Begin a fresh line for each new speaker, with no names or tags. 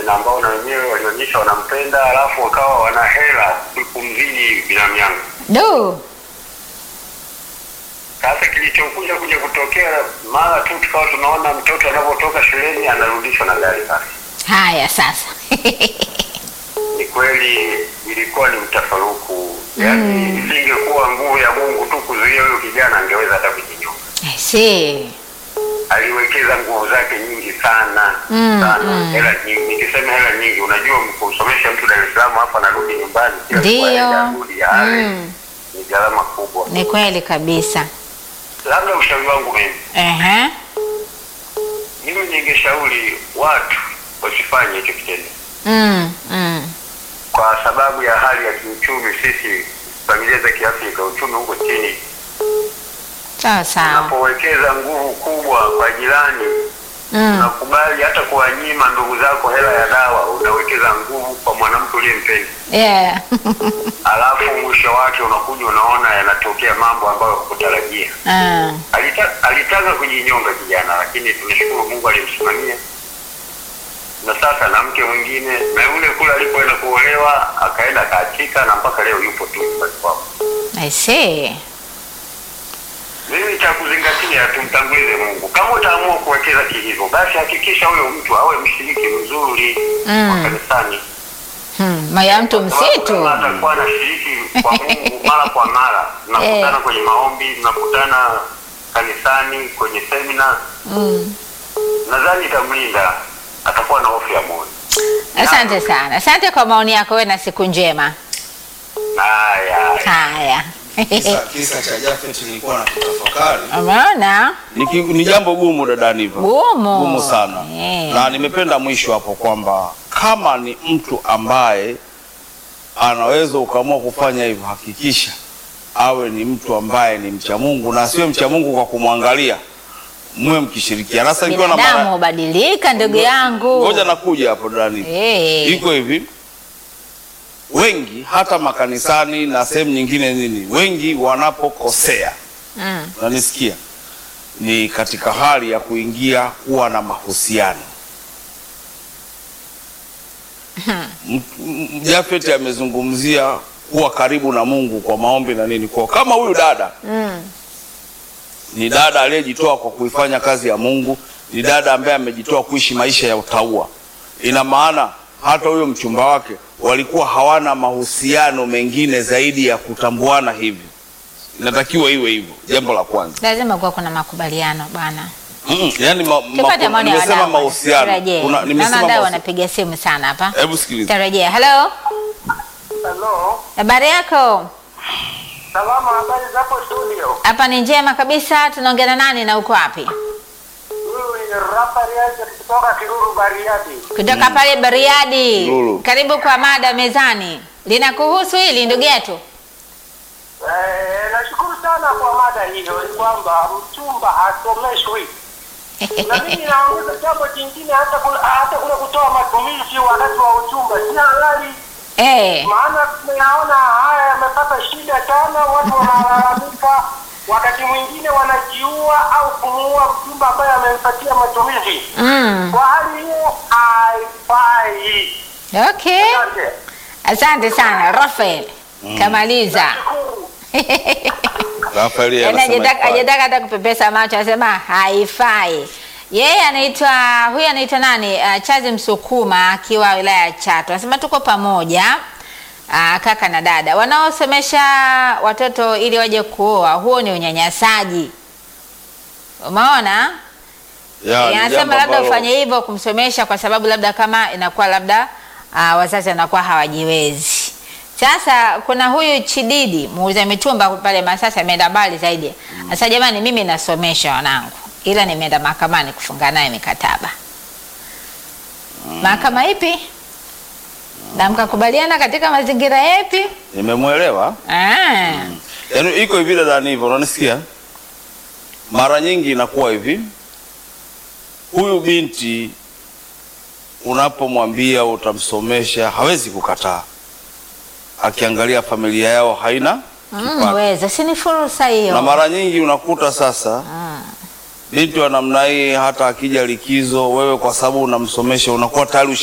na ambao na wenyewe walionyesha wanampenda, alafu wakawa wana hela kumzidi binamu yangu.
Du.
Sasa kilichokuja kuja kutokea mara tu tukawa tunaona mtoto anapotoka shuleni anarudishwa na gari safi.
Haya sasa.
Ni kweli ilikuwa ni mtafaruku, yaani isingekuwa nguvu ya Mungu tu kuzuia huyo kijana, angeweza hata kujinyonga.
I see.
Aliwekeza nguvu zake nyingi sana
Mm,
sana,
mm.
hela nyingi. Nikisema hela nyingi, unajua kumsomesha mtu Dar es Salaam hapa anarudi nyumbani kila siku
Ndio.
aende arudi, yale
Mm.
ni gharama kubwa.
Ni kweli kabisa.
Labda ushauri wangu mimi,
Ehe.
mimi ningeshauri watu wasifanye hicho kitendo
Mm. Mm.
kwa sababu ya hali ya kiuchumi. Sisi familia za Kiafrika, uchumi huko chini.
Sawa sawa.
Unapowekeza nguvu kubwa kwa jirani,
Mm.
unakubali hata kuwanyima ndugu zako hela ya dawa, unawekeza nguvu kwa mwanamke uliyempenda,
Yeah.
alafu mwisho wake unakuja unaona yanatokea mambo ambayo hukutarajia.
Ah.
Alita, alitaka kujinyonga kijana, lakini tunashukuru Mungu alimsimamia, na sasa na mke mwingine, na yule kule alipoenda kuolewa akaenda akaachika, na mpaka leo yupo tu nyumbani kwao.
I see.
Mimi cha kuzingatia, tumtangulize Mungu. Kama utaamua kuwekeza kihivyo, basi hakikisha huyo mtu awe mshiriki mzuri
Mm.
wa kanisani.
Hmm. Maya mtu
Sababu
msitu.
kama atakuwa anashiriki kwa Mungu mara kwa mara, mnakutana
Eh.
kwenye maombi, mnakutana kanisani, kwenye semina,
Mm.
nadhani itamlinda, atakuwa na hofu ya Mungu.
Asante sana. Asante kwa maoni yako wewe na siku njema.
Haya,
Haya.
Kisa, kisa cha Jafet nilikuwa na kutafakari
Umeona?
Ni, ki- ni jambo gumu dada Niva,
Gumu.
gumu sana
Eh.
na nimependa mwisho hapo kwamba kama ni mtu ambaye anaweza ukaamua kufanya hivyo, hakikisha awe ni mtu ambaye ni mcha Mungu na asiwe mcha Mungu kwa kumwangalia, muwe mkishirikiana. Sasa ikiwa na
Binadamu
mara
hubadilika ndugu yangu.
ngoja nakuja hapo dada Niva.
Eh.
iko hivi wengi hata makanisani na sehemu nyingine nini, wengi wanapokosea
Mm.
unanisikia, ni katika hali ya kuingia kuwa na mahusiano. M- m- Jafet amezungumzia kuwa karibu na Mungu kwa maombi na nini, kwa kama huyu dada
Mm.
ni dada aliyejitoa kwa kuifanya kazi ya Mungu, ni dada ambaye amejitoa kuishi maisha ya utaua. Ina maana hata huyo mchumba wake walikuwa hawana mahusiano mengine zaidi ya kutambuana hivi. Inatakiwa iwe hivyo, jambo la kwanza.
Lazima kuwa kuna makubaliano bwana.
Mm, yani ma, ma,
Tupate maoni ya
nimesema
wadau.
mahusiano.
Turejee.
Kuna-
Naona
nimesema
wadau
mahusiano.
wanapiga simu sana hapa.
Hebu sikiliza.
Tarejea. Hello.
Hello.
Habari yako?
Salama, habari zapo studio?
Hapa ni njema kabisa. Tunaongea na nani na uko wapi?
Huyu ni Rafael kutoka Kiruru Bariadi.
Kutoka pale Bariadi.
Lulu.
Karibu kwa mada mezani. Linakuhusu hili ndugu yetu?
Eh, nashukuru sana kwa mada hiyo, ni kwamba mchumba hasomeshwi na mimi naongeza jambo jingine, hata kule, hata kule kutoa matumizi wakati wa uchumba si halali,
Eh.
maana tumeyaona haya yamepata shida sana, watu wanalalamika, wakati mwingine wanajiua au kumuua mchumba ambaye amempatia matumizi.
Mm.
Kwa hali hiyo haifai.
Okay.
Asante.
Asante sana Rafael. Kamaliza.
Shukuru.
Rafaeli
Yaani
anasema
hajataka
ifai.
hajataka hata kupepesa macho, anasema haifai. Yeye anaitwa huyu anaitwa nani? Uh, Chazi Msukuma akiwa wilaya ya Chato. Anasema tuko pamoja. Uh, kaka na dada wanaosomesha watoto ili waje kuoa, huo ni unyanyasaji. Umeona?
Ya, ni
anasema
jambo
labda
ambalo-
ufanye hivyo kumsomesha kwa sababu labda kama inakuwa labda uh, wazazi wanakuwa hawajiwezi. Sasa kuna huyu Chididi muuza mitumba pale Masasa ameenda mbali zaidi. Sasa jamani, mimi nasomesha wanangu, ila nimeenda mahakamani kufunga naye mikataba. Mahakama ipi? Na mkakubaliana katika mazingira yapi?
Nimemwelewa.
Ah.
Yaani iko hivi dada hivyo, unanisikia? Mara nyingi inakuwa hivi, huyu binti unapomwambia utamsomesha hawezi kukataa, akiangalia familia yao haina
Mm,
kipato.
weza, si ni fursa hiyo.
Na mara nyingi unakuta sasa
Ah.
binti wa namna hii, hata akija likizo, wewe kwa sababu unamsomesha unakuwa tayari